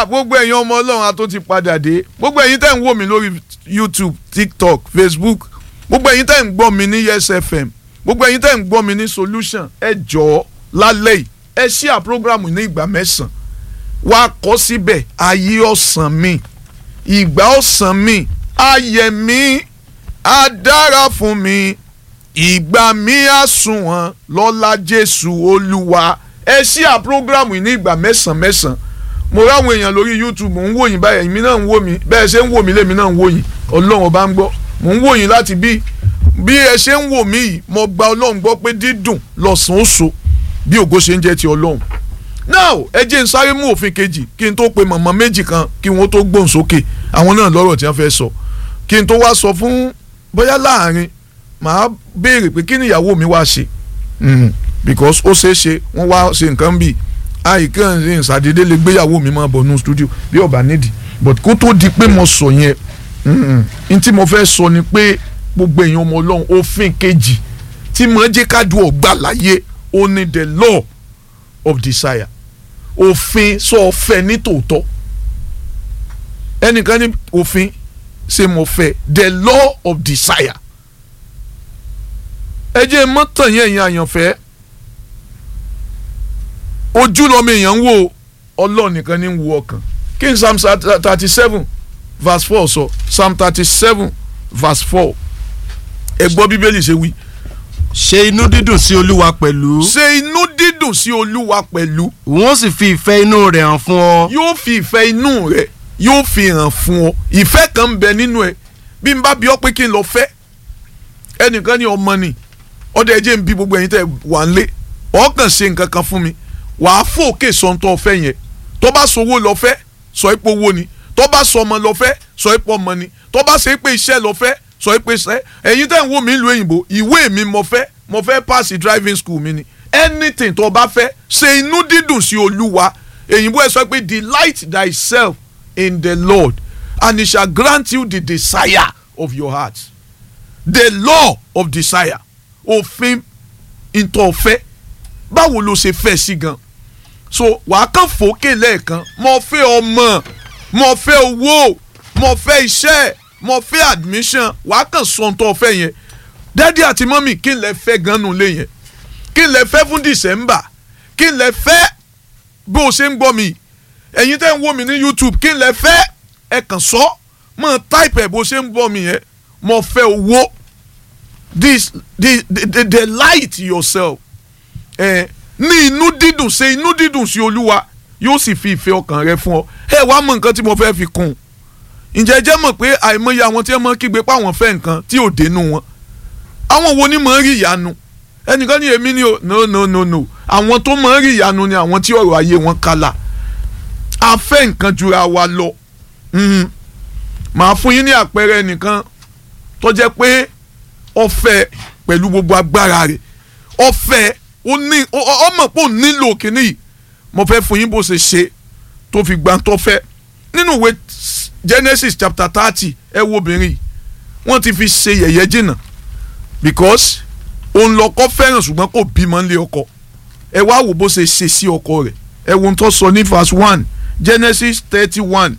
gbogbo ẹ̀yin ọmọ ọlọ́run a tó ti padà dé gbogbo ẹ̀yin tẹ́ ń wò mí lórí youtube tiktok facebook gbogbo ẹ̀yin tẹ́ ń gbọ́ mi ní yes fm gbogbo ẹ̀yin tẹ́ ń gbọ́ mi ní solution ẹ jọ̀ọ́ lálẹ́ yìí ẹ ṣíà programu ní ìgbà mẹ́sàn-án wá kọ́ síbẹ̀ ayé ọ̀sán mi ìgbà ọ̀sán mi ayẹ̀ mi á dára fún mi ìgbà mi á sunwọ̀n lọ́lá jésù olúwa ẹ ṣíà programu ní ìgbà mẹ́sàn-án mẹ́sàn-án mo ráwọn èèyàn lórí youtube mò ń wò yín báyìí èmi náà ń wò mí bẹ́ẹ̀ ṣe ń wò mí lèmi náà ń wò yín ọlọ́run ọba ń gbọ́ mò ń wò yín láti bí bí ẹ ṣe ń wò mí yìí mo gba ọlọ́run gbọ́ pé dídùn lọ́sàn-án oṣù bí ògo ṣe ń jẹ́ ti ọlọ́run now ẹ jẹ́ n sáré mú òfin kejì kí n tó pe mọ̀mọ́ méjì kan kí wọ́n tó gbóhùn sókè àwọn náà lọ́rọ̀ tí wọ́n fẹ́ sọ kí n tó wá sọ fún bóyá láàrin màá béèrè pé kí ni ìyàwó mi wá ṣe because ó ṣeé ṣe wọ́n wá ṣe nǹkan bíi àìkàn ṣe ìṣàdédé lè gbéyàwó mi máa bọ̀ nù studio bí ọba nídìí but kó tó di pé mo sọ yẹn n tí mo fẹ́ sọ ni pé gbogbo èèyàn ọmọ ọlọ́run òfin kejì tí mo jẹ́ kájú ọgbà láyé ó ní the law of desire òfin sọ fẹ́ ní tòótọ́ ẹnìkan ní òfin ṣe mo fẹ́ the law of desire ẹ jẹ́ mọ́tàn yẹn yẹn àyànfẹ́ ojú lọmọ èèyàn ń wò ọlọ́ọ̀ nìkan ní ń wo ọkàn kí n psalm thirty seven verse four sọ psalm thirty seven verse four ẹ gbọ́ bíbélì ṣe wí. ṣe inú dídùn sí olúwa pẹ̀lú. ṣe inú dídùn sí olúwa pẹ̀lú. wọ́n sì fi ìfẹ́ inú rẹ̀ hàn fún ọ. yóò fi ìfẹ́ inú rẹ̀ yóò fi hàn fún ọ ìfẹ́ kan ń bẹ nínú ẹ bí n bá bí ọ pé kí n lọ fẹ́ ẹnìkan ní ọmọ ni ọdẹ ẹjẹ ń bí gbogbo ẹ̀yin tẹ́ wà ń lé ọkàn ṣe nǹkan kan fún mi wàá fòkè sọ̀ǹtọ̀ ọ̀fẹ́ yẹn tó bá sowó lọ fẹ́ sọ ipò owó ni tó bá sọ ọmọ lọ fẹ́ sọ ipò ọmọ ni tó bá ṣe pé iṣẹ́ lọ fẹ́ sọ ipò iṣẹ́ ẹ̀yin tẹ́ ń wò mí ìlú òyìnbó ìwé mi mo fẹ́ mo fẹ́ pass driving school mi ni anything tó bá fẹ́ ṣe inú dídùn sí olúwa èyìnbó ẹ sọ pé delight thyself in the lord and he shall grant you the desire of your heart the law of desire òfin ìtọ̀fẹ́ báwo ló ṣe fẹ́ sí gan so wàá kàn fòkè lẹ́ẹ̀kan mo fẹ́ ọmọ mo fẹ́ owó mo fẹ́ iṣẹ́ mo fẹ́ admission wàá kàn sọ tó fẹ́ yẹn dádì àti mọ́mì kí n lè fẹ́ gan nù lé yẹn kí n lè fẹ́ fún december kí n lè fẹ́ bó o ṣe ń gbọ́ mi ẹ̀yin tẹ́ ń wò mí ní youtube kí n lè fẹ́ ẹ kàn sọ mọ̀ type ẹ̀ bó o ṣe ń gbọ́ mi yẹn mo fẹ́ owó this the the the delight yourself ẹ ní inú dídùn ṣe inú dídùn sí olúwa yóò sì fi ìfẹ́ ọkàn rẹ fún ọ ẹ wàá mọ nǹkan tí mo fẹ́ fi kún un ǹjẹ́ jẹ́ mọ̀ pé àìmọye àwọn tí wọ́n mọ̀ kígbe pé àwọn fẹ́ nǹkan tí ò dénú wọn àwọn wo ni mọ̀ ń rí ìyanu ẹnìkan ní èmi ni o no no no no àwọn tó mọ̀ ń rí ìyanu ni àwọn tí ọ̀rọ̀ ayé wọn kálá a fẹ́ nǹkan jura wa lọ màá fún yín ní àpẹẹrẹ nìkan tó jẹ́ pé ọ̀fẹ́ pẹ̀lú gbogbo agbára rẹ̀ ọ̀fẹ́ ó ní ọmọ pé ó nílò kínní yìí mo fẹ́ fún yín bó ṣe ṣe tó fi gbà tó fẹ́ nínú ìwé Genesis chapter thirty ẹ wo obìnrin yìí wọ́n ti fi ṣe yẹ̀yẹ́ jìnnà because òun lọ́kọ fẹ́ràn ṣùgbọ́n kò bímọ nílé ọkọ ẹ wá wò bó ṣe ṣe sí ọkọ rẹ̀ ẹ wo ohun tó sọ ní verse one Genesis thirty one.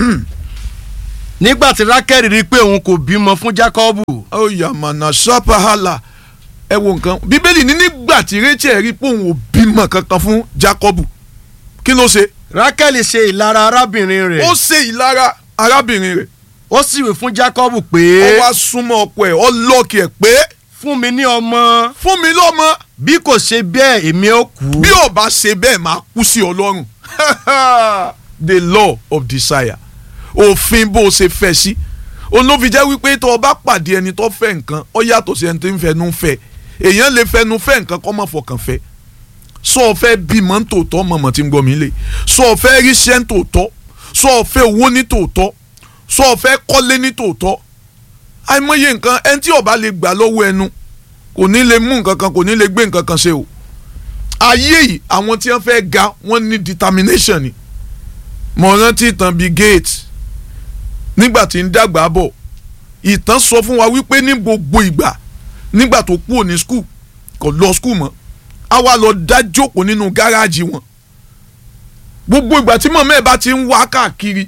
nígbà tí Rákẹ́lì rí i pé òun kò bímọ fún Jákọ́bù. ó yàmànà sápàhálà ẹ wo nǹkan bíbélì ní nígbà tí Rachel rí i pé òun ò bímọ kankan fún Jákọ́bù kí ló ṣe. Rákẹ́lì ṣe ìlara arábìnrin rẹ̀. ó ṣe ìlara arábìnrin rẹ̀. ó sì wí fún Jákọ́bù pé. ó wá súnmọ́ ọkọ ẹ̀ ó lọ́ọ̀kì ẹ̀ pé. fún mi ní ọmọ. fún mi lọ́mọ. bí kò ṣe bẹ́ẹ̀ èmi ó kú. bí ò bá ṣe bẹ́ẹ̀ máa kú sí ọlọ́run the law of desire òfin bó o ṣe fẹ́ sí olófin jẹ́ wípé tó o bá pàdé ẹni tó fẹ́ nǹkan ó yàtọ̀ sí ẹni tó ń fẹnu fẹ́ èèyàn lè fẹnu fẹ́ nǹkan kó má fọkàn fẹ́ sọ ọ fẹ́ bímọ ní tòótọ́ mọ̀mọ́ tí ń gbọ́ mi lé sọ ọ fẹ́ ríṣẹ́ ní tòótọ́ sọ ọ fẹ́ owó ní tòótọ́ sọ ọ fẹ́ kọ́lé ní tòótọ́ àìmọye nǹkan ẹni tí ó bá lè gbà lọ́wọ́ ẹnu kò ní lè mú nǹkan kan kò ní lè gbé nǹkan kan ṣe o ayé yìí àwọn tí wọ́n fẹ́ ga wọ́n ní determination ni mo rántí ìtàn Bill Gates nígbà tí ń dàgbà bọ̀ ìtàn sọ fún wa wípé ní gbogbo ìgbà nígbà tó kúrò ní skul kò lọ skul mọ́ a wá lọ dá jókòó nínú gáràjì wọn gbogbo ìgbà tí mọ̀mọ́ ẹ̀ bá ti ń wá káàkiri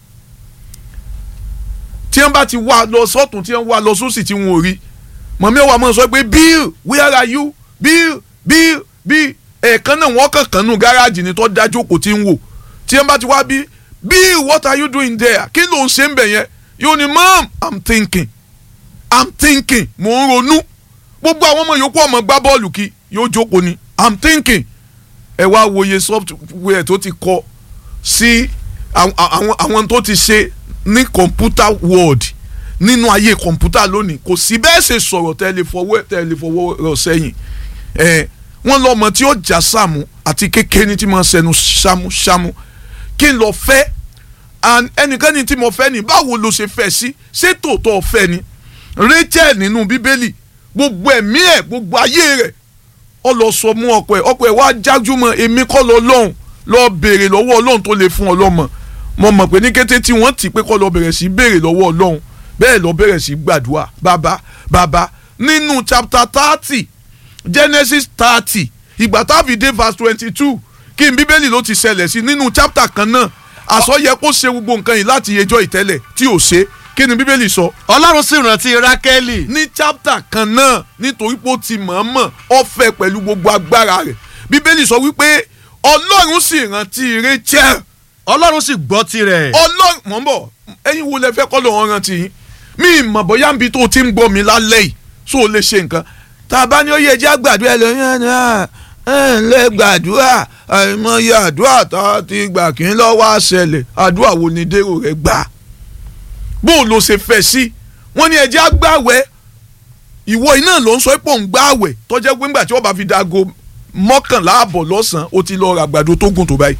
tí wọ́n bá ti wá lọ sọ́tún tí wọ́n wá lọ sósì tí wọ́n ò rí mọ̀mọ́ ẹ̀ wà máa sọ pé Bill where are you Bill Bill Bill ẹ̀ẹ̀kan náà wọ́n kàn kàn nù gáràjì ni tó dájú kò tí ń wò tí wọ́n bá ti wá bí Bill what are you doing there kí ló ń ṣe ń bẹ̀ yẹn yóò ní mom I'm thinking I'm thinking mò ń ronú gbogbo àwọn ọmọ yòókù ọmọ gbá bọ́ọ̀lù kí yóò jókòó ni I'm thinking ẹ wá wòye software tó ti kọ sí àwọn àwọn tó ti ṣe ní computer world nínú ayé kọ̀ǹpútà lónìí kò sí bẹ́ẹ̀ ṣe sọ̀rọ̀ tẹ́lẹ̀ fọwọ́ tẹ́lẹ̀ fọwọ́ rọ̀ sẹ́yìn ẹ̀ wọ́n lọ́mọ tí ó jà sàmù àti kékeré tí mo sẹnu ṣámúṣámú kí n lọ fẹ́ ẹnikẹ́ni tí mo fẹ́ ni báwo ló ṣe fẹ́ sí ṣé tòótọ́ fẹ́ ni Rachel nínú bíbélì gbogbo ẹ̀mí ẹ̀ gbogbo ayé rẹ̀ ọ lọ sọ mú ọkọ ẹ̀ ọkọ ẹ̀ wá jájúmọ́ èmi kọ́ lọ lọ́hùn lọ béèrè lọ́wọ́ ọlọ́run tó lè fún ọ lọ́mọ mo mọ̀ pé ní kété tí wọ́n ti pé kọ́ lọ bẹ̀rẹ̀ sí béèrè lọ́wọ́ ọlọ́run bẹ́ẹ̀ lọ bẹ̀rẹ̀ sí gbàdúrà bàbá bàbá nínú chapter thirty Genesis thirty ìgbà táàbì dé verse twenty two kí n bíbélì ló ti ṣẹlẹ̀ sí nínú chapter kan náà àsọyẹ kó ṣe gbogbo nǹkan yìí láti yẹjọ́ ìtẹ́lẹ̀ tí ò ṣe kí ni bíbélì sọ. ọlọ́run sì rántí rákẹ́lì. ní chapter kan náà nítorí pé ó ti mọ̀ọ́mọ̀ ó fẹ́ pẹ̀lú gbogbo agbára rẹ̀ bíbélì sọ wípé ọlọ́run sì rántí Rachel. ọlọ́run sì gbọ́ tirẹ̀. ọlọ́run mọ̀ ń bọ̀ ẹ̀yin wo lẹ fẹ́ kọ́ lọ́wọ́ rántí yín mi mọ̀ bóyá nbí tó ti ń gbọ́ mi lálẹ́ yìí so lè ṣe nǹkan tá a bá ní ó yẹ jẹ́ àgbàdúrà lóyún ẹ̀ ẹ̀ lè gbàdúrà àìmọye àdúrà tá a ti gbà kí n lọ́wọ́ àṣẹlẹ̀ àdúrà wo ni dèrò rẹ̀ gbà bó o lọ ṣe fẹ́ sí wọ́n ní ẹjẹ́ àgbàwẹ̀ ìwọ iná ló ń sọ pé òun gbàwẹ̀ tọ́jẹ́ pé ńgbà tí wọ́n bá fi dago mọ́kànlá àbọ̀ lọ́sàn-án ó ti lọ ra àgbàdo tó gùn tó báyìí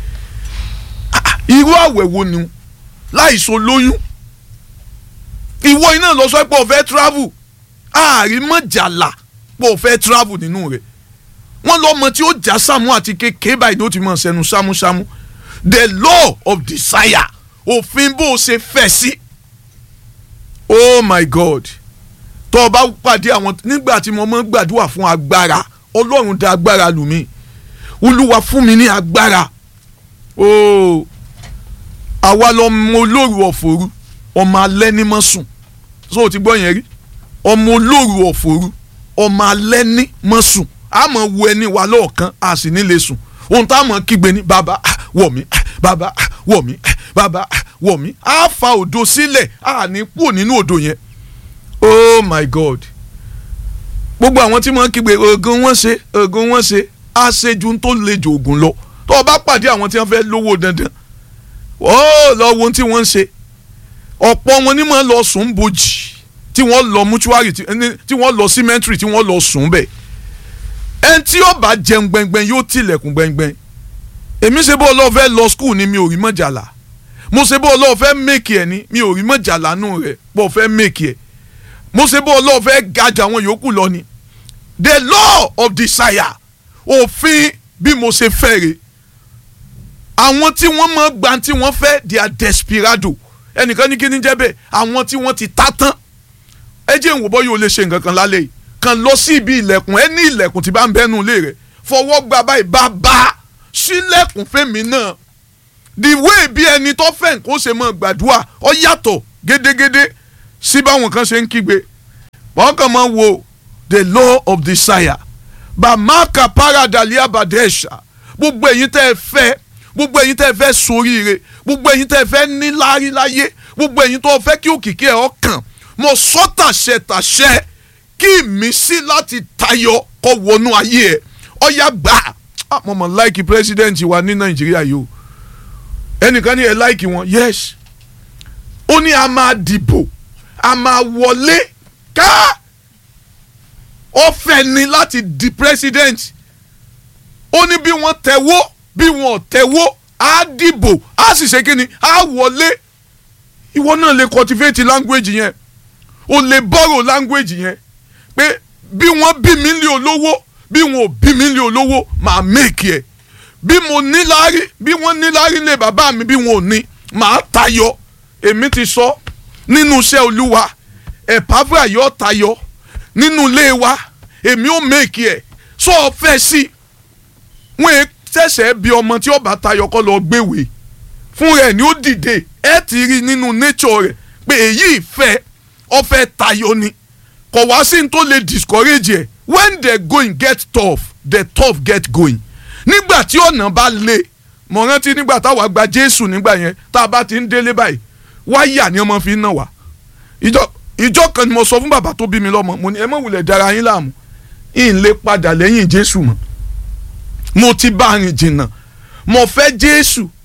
irú àwẹ̀ wo ni láìso lóyún ìwọ iná lọ sọ pé o fẹ́ travel àrímọ̀jàlá pé o fẹ́ travel nínú rẹ̀ wọ́n lọ́mọ tí ó já sámú àti kékeré báyìí ló ti mọ̀ sẹ́nu sámúsámú the law of desire òfin bó o ṣe fẹ́ sí. Si oh my god tó o bá pàdé àwọn nígbà tí mo máa ń gbàdúrà fún agbára ọlọ́run dá agbára lù mí olúwa fún mi ní agbára oh àwa lọmọ olóru ọ̀fọ̀rú ọmọ alẹ́ ní mọ́ sùn so o ti gbọ́ yẹn rí ọmọ olóru ọ̀fọ̀rú ọmọ alẹ́ ní mọ́ sùn a máa wo ẹni wa lọ́ọ̀kan a sì ní lè sùn ohun tá a máa kígbe ní bàbá wọ̀ mí bàbá wọ̀ mí bàbá wọ̀ mí á fa òdo sílẹ̀ á ní kúrò nínú òdo yẹn oh my god gbogbo àwọn tí wọ́n kígbe oògùn wọn ṣe oògùn wọn ṣe á ṣe ju tó le jù oògùn lọ tó o bá pàdé àwọn tí wọ́n fẹ́ lówó dandan ó lọ wo ohun tí wọ́n ń ṣe ọ̀pọ̀ wọn ni wọ́n lọ sùn bojì tí wọ́n lọ mọ́ṣúárì tí wọ́n lọ símẹ́ntìrì tí wọ́n lọ sùn bẹ́ẹ̀ ẹni tí yóò bá jẹun gbẹngbẹng yóò tilẹ̀kùn gbẹngbẹng èmi ṣe bó ọlọ́ọ̀ fẹ́ lọ skul ni mi ò rí mọ̀jàlá mo ṣe bó ọlọ́ọ̀ fẹ́ mèkì ẹ̀ ni mi ò rí mọ̀jàlá nù rẹ̀ bó fẹ́ mèkì ẹ̀ mo ṣe bó ọlọ́ọ̀ fẹ́ gajà àwọn yòókù lọ ni the law of desire òfin bí mo ṣe fẹ́ rè àwọn tí wọ́n mọ̀ gbà tí wọ́n fẹ́ they are desperado ẹnìkan ní kí ni jẹ́ bẹ́ẹ̀ àwọn tí wọ́n ti ta tán ẹ jẹ́ ìwò bọ́ yóò lè ṣe nǹkan kan lálẹ́ yìí kàn lọ sí ibi ilẹ̀kùn ẹ ní ilẹ̀kùn tí bá ń bẹ́nu ilé rẹ̀ fọwọ́ gba báyìí bá bá sílẹ̀kùn fẹ́mi náà the way bí ẹni tó fẹ́ nǹkan ó ṣe mọ́ gbàdúrà ọ yàtọ̀ gédégédé sí báwọn kan ṣe ń kígbe wọ́n kàn máa wo the law of desire bàmáka paradalia badesha gbogbo ẹ̀yin tẹ́ ẹ fẹ́ gbogbo ẹ̀yin tẹ́ ẹ fẹ́ soríire gbogbo ẹ̀yin tẹ́ ẹ fẹ́ níláárí láyé gbogbo ẹ̀yin tó fẹ́ kí òkìkí ẹ̀ ọ́ kàn mo sọ tàṣẹ tàṣẹ kí ìmísí láti tayọ kó wọnú ayé ẹ ọyá gbà mo mọ láìkì pírẹsidẹ́ǹtì wa ní nàìjíríà yìí o ẹnìkan ní ẹ láìkì wọn yes ó ní a máa dìbò a máa wọlé ká ó fẹ́ ni láti di president ó ní bí wọ́n tẹ̀wó bí wọ́n tẹ̀wó á dìbò á sì ṣe kí ni á wọlé ìwọ náà lè cultivate language yẹn o lè borrow language yẹn pé bí wọ́n bí mi lé olówó bí wọn ò bí mi lé olówó màá make ẹ̀ bí mo níláárí bí wọ́n níláárí lé bàbá mi bí wọn ò ní màá tayọ èmi ti sọ nínú iṣẹ́ olúwa ẹ̀pàfà yọ tayọ nínú ilé wa èmi ò make ẹ̀ sọ ọ fẹ́ sí wọn ṣẹ̀ṣẹ̀ bí ọmọ tí ó bá tayọ kọ́ lọ gbéwèé fún rẹ̀ ni ó dìde ẹ ti rí nínú nature rẹ̀ pé èyí ìfẹ́ ọfẹ́ tayọ ni kò wá sí ní tó lè discourage ẹ̀ when the going get tough the tough get going nígbà tí ọ̀nà bá le mo rántí nígbà táwa gba Jésù nígbà yẹn tá a bá ti ń délé báyìí wáyà ni ọmọ fi ń nà wá ìjọ ìjọ kan ni mo sọ fún bàbá tó bí mi lọ́mọ mo ní ẹ má wulẹ̀ dára yín láàmú ìn lè padà lẹ́yìn Jésù mọ́ mo ti bá a rìn jìnnà mo fẹ́ Jésù